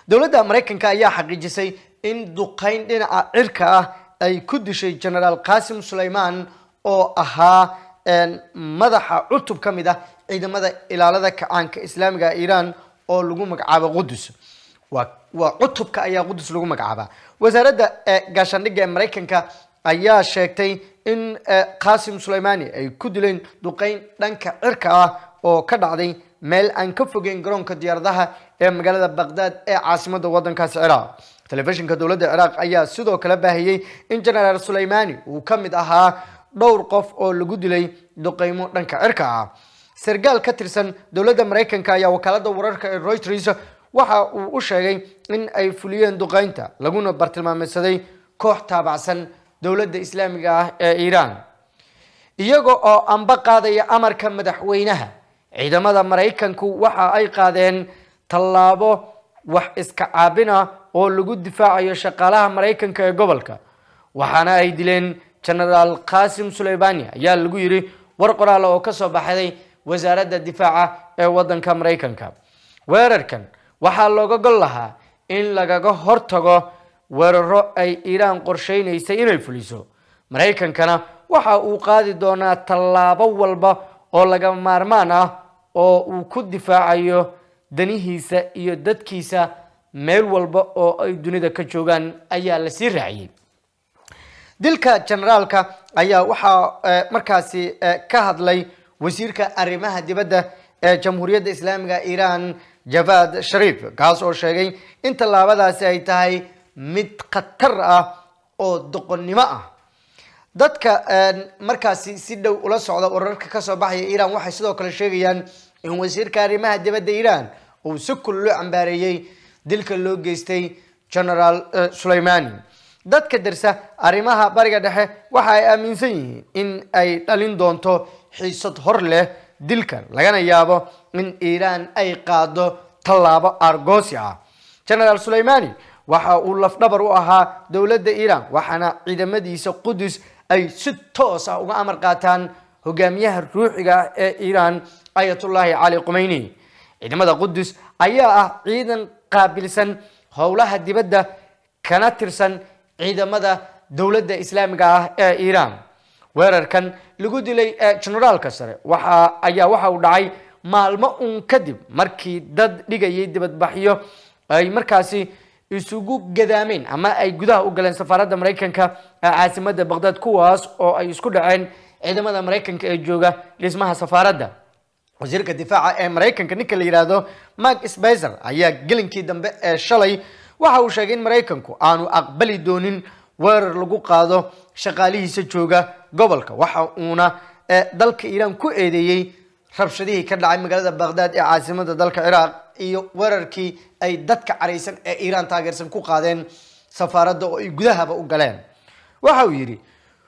dowladda maraykanka ayaa xaqiijisay in duqeyn dhinaca cirka ah ay ku dishay genaraal qasim sulayman oo ahaa madaxa cutub ka mid ah ciidamada ilaalada kacaanka islaamiga iiraan oo lagu magacaabo qudus waa cutubka ayaa qudus lagu magacaabaa wasaaradda gaashaandhigga ee maraykanka ayaa sheegtay in qasim sulaymani ay ku dileen duqeyn dhanka cirka ah oo ka dhacday meel aan ka fogeyn garoonka diyaaradaha ee magaalada baqdaad ee caasimada wadankaasi ciraaq telefishinka dowladda ciraaq ayaa sidoo kale baahiyey in genaraal sulaymani uu ka mid ahaa dhowr qof oo lagu dilay duqeymo dhanka cirka ah sargaal ka tirsan dowladda maraykanka ayaa wakaalada wararka ee reuters waxa uu u sheegay in ay fuliyeen duqeynta laguna bartilmaameysaday koox taabacsan dowladda islaamiga ah ee iiraan iyaga oo anba qaadaya amarka madaxweynaha ciidamada maraykanku waxa ay qaadeen tallaabo wax iska caabin ah oo lagu difaacayo shaqaalaha maraykanka ee gobolka waxaana ay dileen genaraal qasim sulaymani ayaa lagu yiri war qoraal oo kasoo baxday wasaaradda difaaca ee wadanka maraykanka weerarkan waxaa looga gol lahaa in lagaga hortago weeraro ay iiraan qorsheynaysay inay fuliso maraykankana waxa uu qaadi doonaa tallaabo walba oo laga maarmaan ah oo uu ku difaacayo danihiisa iyo dadkiisa meel walba oo ay dunida ka joogaan ayaa la sii raaciyey dilka generaalka ayaa waxaa markaasi ka hadlay wasiirka arrimaha dibadda ee jamhuuriyadda islaamiga iiraan javad shariif kaas oo sheegay in tallaabadaasi ay tahay mid khatar ah oo doqonnimo ah dadka markaasi si dhow ula socda wararka kasoo baxaya iiraan waxay sidoo kale sheegayaan in wasiirka arrimaha dibadda iiraan uu si kul loo cambaareeyey dilka loo geystay genaraal sulaymani dadka darsa arrimaha bariga dhexe waxa ay aaminsan yihiin in ay dhalin doonto xiisad hor leh dilkan lagana yaabo in iiraan ay qaado tallaabo argoosi ah genaraal sulaymani waxa uu lafdhabar u ahaa dowladda iiraan waxaana ciidamadiisa qudus ay si toos ah uga amar qaataan hogaamiyaha ruuxiga ah ee iiraan ayatullaahi cali qumeyni ciidamada qudus ayaa ah ciidan qaabilsan howlaha dibadda kana tirsan ciidamada dowladda islaamiga ah ee iiraan weerarkan lagu dilay generaalka sare waxa ayaa waxa uu dhacay maalmo uun kadib markii dad dhigayay dibadbaxyo ay markaasi isugu gadaameen ama ay gudaha u galeen safaaradda maraykanka ee caasimada baqdaad kuwaas oo ay isku dhaceen ciidamada maraykanka ee jooga dhismaha safaaradda wasiirka difaaca ee maraykanka ninka la yidhaahdo mark spicer ayaa gelinkii dambe ee shalay waxa uu sheegay in maraykanku aanu aqbali doonin weerar lagu qaado shaqaalihiisa jooga gobolka waxa uuna dalka iiraan ku eedeeyey rabshadihii ka dhacay magaalada baqdaad ee caasimada dalka ciraaq iyo weerarkii ay dadka caraysan ee iiraan taageersan ku qaadeen safaaradda oo ay gudahaba u galeen waxa uu yidhi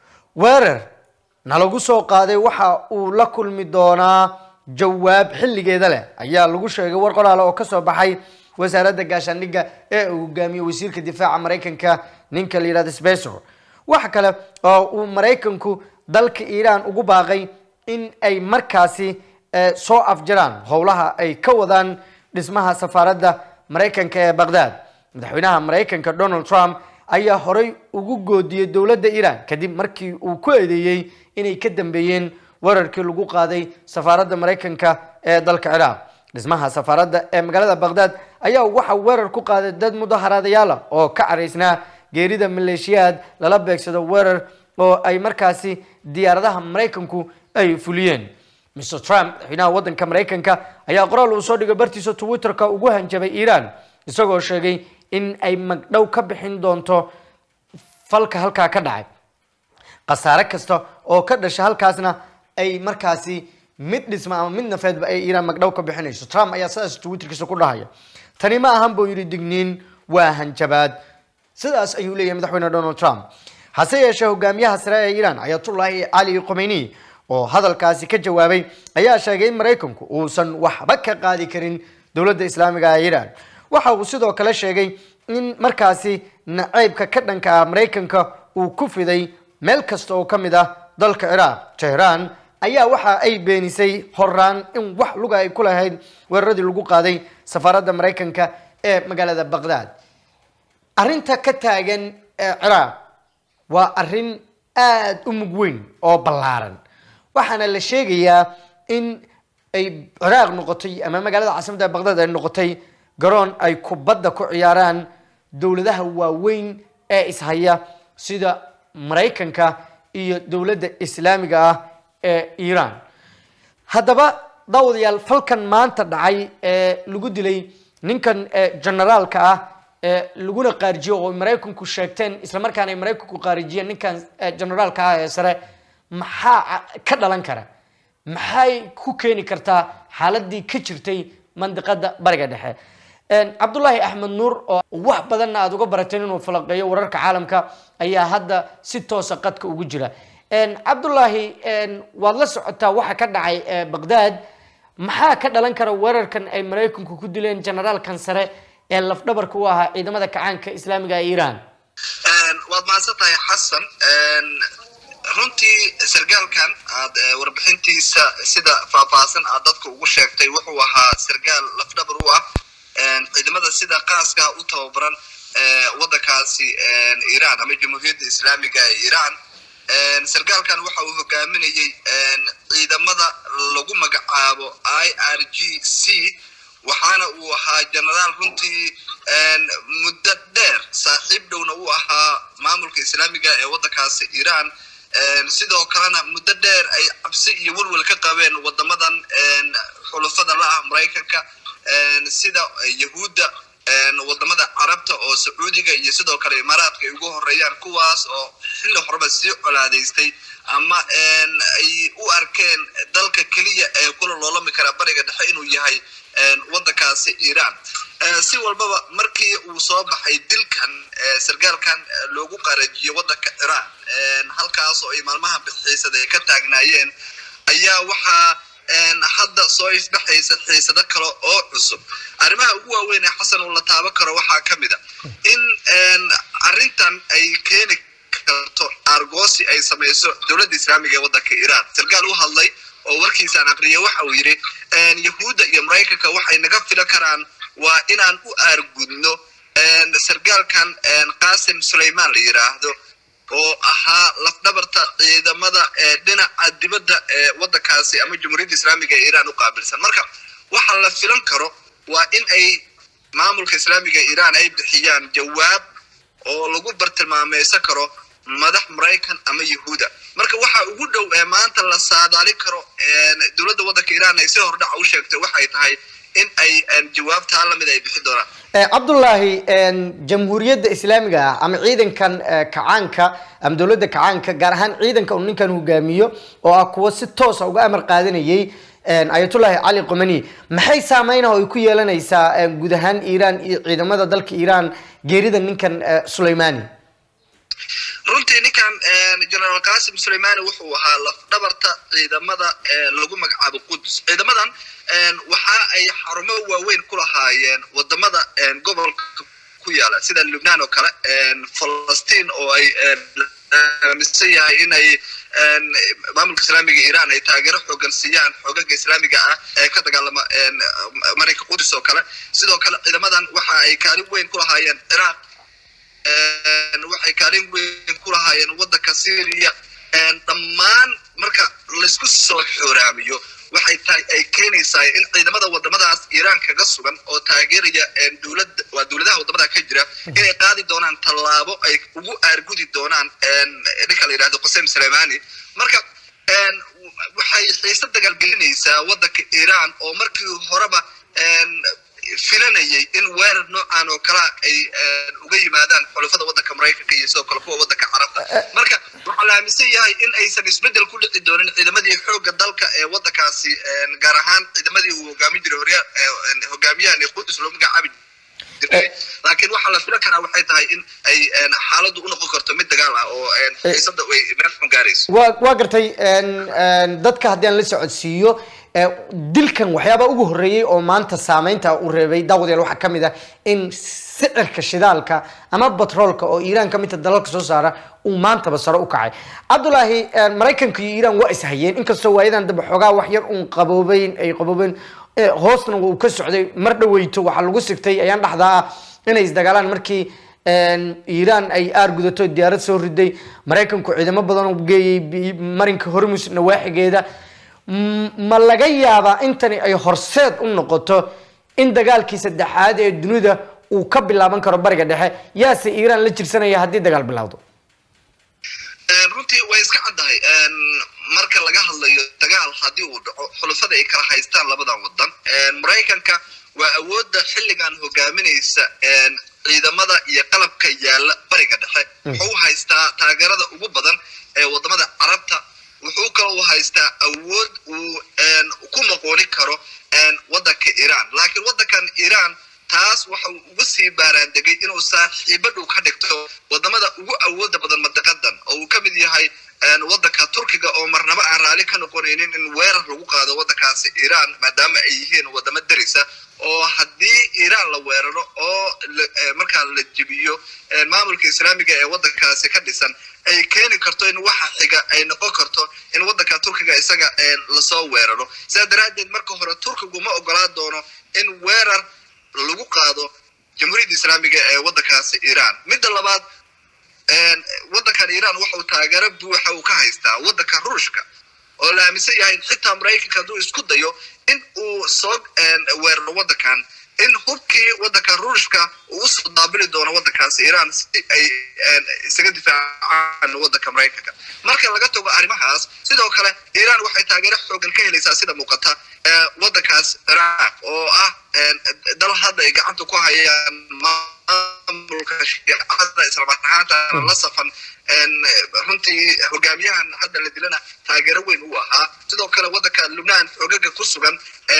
weerar nalagu soo qaaday waxa uu la kulmi doonaa jawaab xilligeeda leh ayaa lagu sheegay war qoraale oo kasoo baxay wasaaradda gaashaandhigga ee uu hogaamiyey wasiirka difaaca maraykanka ninka la yihahdo sbesor waxa kale oo uu maraykanku dalka iiraan ugu baaqay in ay markaasi soo afjaraan howlaha ay ka wadaan dhismaha safaaradda maraykanka ee baqdaad madaxweynaha maraykanka donald trump ayaa horey ugu goodiyey dowladda iiraan kadib markii uu ku eedeeyey inay ka dambeeyeen weerarkii lagu qaaday safaaradda maraykanka ee dalka ciraaq dhismaha safaaradda ee magaalada baqdaad ayaa waxa weerar ku qaaday dad mudaharaadayaal ah oo ka caraysnaa geerida maleeshiyaad lala beegsado weerar oo ay markaasi diyaaradaha maraykanku ay fuliyeen mr trump madaxweynaha waddanka maraykanka ayaa qoraal uu soo dhigay bartiisa twitterka ugu hanjabay iiraan isagoo sheegay in ay magdhow ka bixin doonto falka halkaa ka dhacay khasaare kasta oo ka dhasha halkaasna ay markaasi mid dhisma ama mid nafeedba ay iiraan magdhow ka bixinayso trump ayaa sidaas twitterkiisa ku dhahaya tani ma ahan buu yidhi digniin waa hanjabaad sidaas ayuu leeyahay madaxweyne donald trump hase yeeshee hogaamiyaha sare ee iiraan ayatullaahi cali khomeyni oo hadalkaasi ka jawaabay ayaa sheegay in maraykanku uusan waxba ka qaadi karin dowladda islaamiga ee iiraan waxa uu sidoo kale sheegay in markaasi naceybka ka dhanka ah maraykanka uu ku fiday meel kasta oo ka mid ah dalka ciraaq tehraan ayaa waxa ay beenisay horaan in wax luga ay ku lahayd weeraradii lagu qaaday safaaradda maraykanka ee magaalada baqdaad arrinta ka taagan ee ciraaq waa arrin aada u mug weyn oo ballaaran waxaana la sheegayaa in ay ciraaq noqotay ama magaalada caasimadda baqdaad ay noqotay garoon ay kubadda ku ciyaaraan dowladaha waaweyn ee ishaya sida maraykanka iyo dowladda islaamiga ah ee iiraan haddaba daawadayaal falkan maanta dhacay ee lagu dilay ninkan generaalka ah ee laguna qaarijiyo oo maraykanku sheegteen islamarkaana ay maraykanku qaarijiyeen ninkan generaalka ah ee sare maxaa ka dhalan kara maxay ku keeni kartaa xaaladii ka jirtay mandiqada bariga dhexe cabdullaahi axmed nuur oo wax badanna aada uga barateen inuu falaqeeyo wararka caalamka ayaa hadda si toosa qadka ugu jira cabdullaahi waad la socotaa waxa ka dhacay baqdaad maxaa ka dhalan kara weerarkan ay maraykanku ku dileen generaalkan sare ee lafdhabarka u ahaa ciidamada kacaanka islaamiga ee iiraan waad mahadsan tahay xasan runtii sargaalkan aad warbixintiisa sida faahfaahsan aad dadka ugu sheegtay wuxuu ahaa sargaal lafdhabar u ah ciidamada sida qaaska u tababaran waddankaasi iiraan ama jamhuuriyadda islaamiga ee iiraan sargaalkan waxa uu hogaaminayey ciidamada lagu magacaabo i r g c waxaana uu ahaa genaraal runtii muddo dheer saaxiib dhowna uu ahaa maamulka islaamiga ee waddankaasi iiraan sidoo kalena muddo dheer ay cabsi iyo welwel ka qabeen wadamadan xulufada la ah maraykanka sida yahuudda wadamada carabta oo sacuudiga iyo sidoo kale imaaraadka ay ugu horeeyaan kuwaas oo xilli horeba sii colaadaystay ama ay u arkeen dalka keliya ee kula loolami kara bariga dhexe inuu yahay waddankaasi iiraan si walbaba markii uu soo baxay dilkan sargaalkan loogu qarajiyey waddanka iraan halkaas oo ay maalmaha bixiisada ay ka taagnaayeen ayaa waxaa hadda soo isdhexaysa xiisado kale oo cusub arrimaha ugu waaweyn ee xasan uu la taaban karo waxaa ka mid a in arrintan ay keeni karto argoosi ay samayso dowladda islaamiga ee waddanka iiraan sargaal u hadlay oo warkiisaan aqriyay waxa uu yidhi yahuudda iyo maraykanka waxay naga filan karaan waa inaan u aargudno sargaalkan qasim sulaymaan la yidhaahdo oo ahaa lafdhabarta ciidamada dhinaca dibadda ee waddankaasi ama jamhuuriyadda islaamiga ee iiraan u qaabilsan marka waxa la filan karo waa in ay maamulka islaamiga iiraan ay bixiyaan jawaab oo lagu bartilmaameysan karo madax maraykan ama yahuuda marka waxa ugu dhow ee maanta la saadaalin karo dowladda waddanka iiraan ay si hordhaca u sheegtay waxay tahay in ay jawaabtaa lamid ay bixi doonaan cabdullaahi jamhuuriyadda islaamiga ah ama ciidankan kacaanka ama dowladda kacaanka gaar ahaan ciidanka uu ninkan hogaamiyo oo ah kuwa si toosa uga amar qaadanayay ayatullaahi cali qomani maxay saameynaha ay ku yeelanaysaa guud ahaan iiraan iyo ciidamada dalka iiraan geerida ninkan sulaymani runtii ninkan generaal qasim sulaymani wuxuu ahaa lafdhabarta ciidamada lagu magacaabo qudus ciidamadan waxa ay xarumo waaweyn ku lahaayeen wadamada gobolka ku yaala sida lubnaan oo kale falastiin oo ay aaminsan yahay inay maamulka islaamiga iiraan ay taageero xoogan siiyaan xoogaga islaamiga ah ee ka dagaalama marinka qudus oo kale sidoo kale ciidamadan waxa ay kaalin weyn ku lahaayeen ciraaq waxay kaalin weyn ku lahaayeen waddanka syria dhammaan marka laysku soo xooraamiyo waxay tahay ay keenaysaa in ciidamada wadamadaas iiraan kaga sugan oo taageeraya dowlada waa dowladaha wadamada ka jira inay qaadi doonaan tallaabo ay ugu aargudi doonaan ninka la yidhahdo qasem suleimani marka waxay xiise dagaalgelinaysaa waddanka iiraan oo markii horeba filanayay in weerar noocan oo kala ay uga yimaadaan xulafada waddanka maraykanka iyo sidoo kale kuwa waddanka carabta marka waxaa la aaminsan yahay in aysan isbeddel ku dhici doonin ciidamadii xoogga dalka ee waddankaasi gaar ahaan ciidamadii uu hogaamin jiray horya hogaamiyahan qudus loo magacaabi jiray laakiin waxaa la filan karaa waxay tahay in ay xaaladdu u noqon karto mid dagaal ah oo xiisada ay meel xun gaarayso waa waa gartay dadka haddii aan la socodsiiyo dilkan waxyaaba ugu horreeyey oo maanta saameynta u reebay daawadayaal waxaa ka mid ah in sicirka shidaalka ama batroolka oo iiraan ka midta dalalka soo saara uu maantaba sare u kacay cabdulaahi maraykanka iyo iiraan waa ishayeen inkastoo waayadan dambe xoogaa wax yar uun qaboobeyn ay qaboobeen hoosna uu ka socday mar dhaweyto waxaa lagu sigtay ayaan dhexdaa ah inay isdagaalaan markii iiraan ay aar gudato diyaarad soo riday maraykanku ciidamo badan u geeyey marinka hormus nawaaxigeeda ma laga yaabaa intani ay horseed u noqoto in dagaalkii saddexaad ee dunida uu ka bilaaban karo bariga dhexe yaase iiraan la jirsanaya haddii dagaal bilowdo runtii way iska caddahay marka laga hadlayo dagaal haddii uu dhaco xulafada ay kala haystaan labadan wadan maraykanka waa awoodda xilligan hogaaminaysa ciidamada iyo qalabka yaala bariga dhexe wuxuu haystaa taageerada ugu badan ee wadamada carabta wuxuu kaloo haystaa awood uu ku maqooni karo wadanka iiraan laakiin wadankan iiraan taas waxa uu uga sii baaraandegay inuu saaxiibo dhow ka dhigto wadamada ugu awooda badan madiqadan oo uu ka mid yahay wadanka turkiga oo marnaba aan raali ka noqonaynin in weerar lagu qaado wadankaasi iiraan maadaama ay yihiin wadamo derisa oo haddii iiraan la weeraro oo markaa la jebiyo maamulka islaamiga ee wadankaasi ka dhisan ay keeni karto in waxa xiga ay noqon karto in wadanka turkiga isaga lasoo weeraro sidaa daraaddeed marka hore turkigu ma ogolaa doono in weerar lagu qaado jamhuuriyadda islaamiga ee wadankaasi iiraan midda labaad wadankan iiraan waxauu taageero buuxa uu ka haystaa wadanka ruushka oo la aaminsan yahay xitaa maraykanka hadduu isku dayo in uu soo weeraro wadankan in hubkii wadanka ruushka uu usoo daabili doono wadankaasi iiraan si ay isaga difaacaan wadanka maraykanka marka laga tago arrimahaas sidoo kale iiraan waxay taageero xoogan ka helaysaa sida muuqata wadankaas ciraaq oo ah dal hadda ay gacanta ku hayaan maamulka shiicada islamar ahaantana la safan runtii hogaamiyahan hadda la dilana taageero weyn uu ahaa sidoo kale wadanka lubnaan xoogaga ku sugan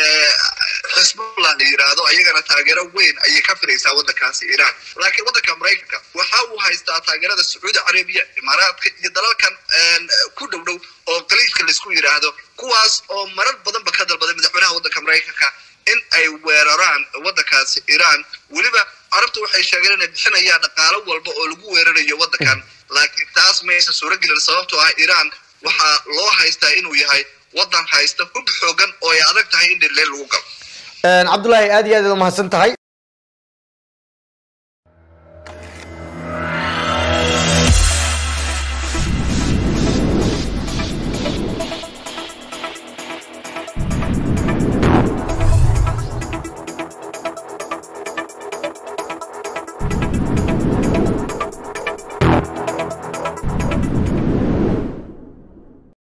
xisbullah la yiraahdo ayagana taageero weyn ayay ka firaysaa wadankaasi iiraan laakiin wadanka maraykanka waxa uu haystaa taageerada sacuudi carabiya imaaraadka iyo dalalkan ku dhow dhow oo qaliijka laisku yidhaahdo kuwaas oo marar badanba ka dalbaday madaxweynaha wadanka maraykanka in ay weeraraan wadankaasi iiraan weliba carabtu waxay sheegeen inay bixinayaan dhaqaalo walba oo lagu weerarayo wadankan laakiin taas maysan suuragelin sababtoo ah iiraan waxaa loo haystaa inuu yahay wadan haysta hub xoogan oo ay adag tahay in dhirleen lagu galo cabdullaahi aad iyo aad umahadsan tahay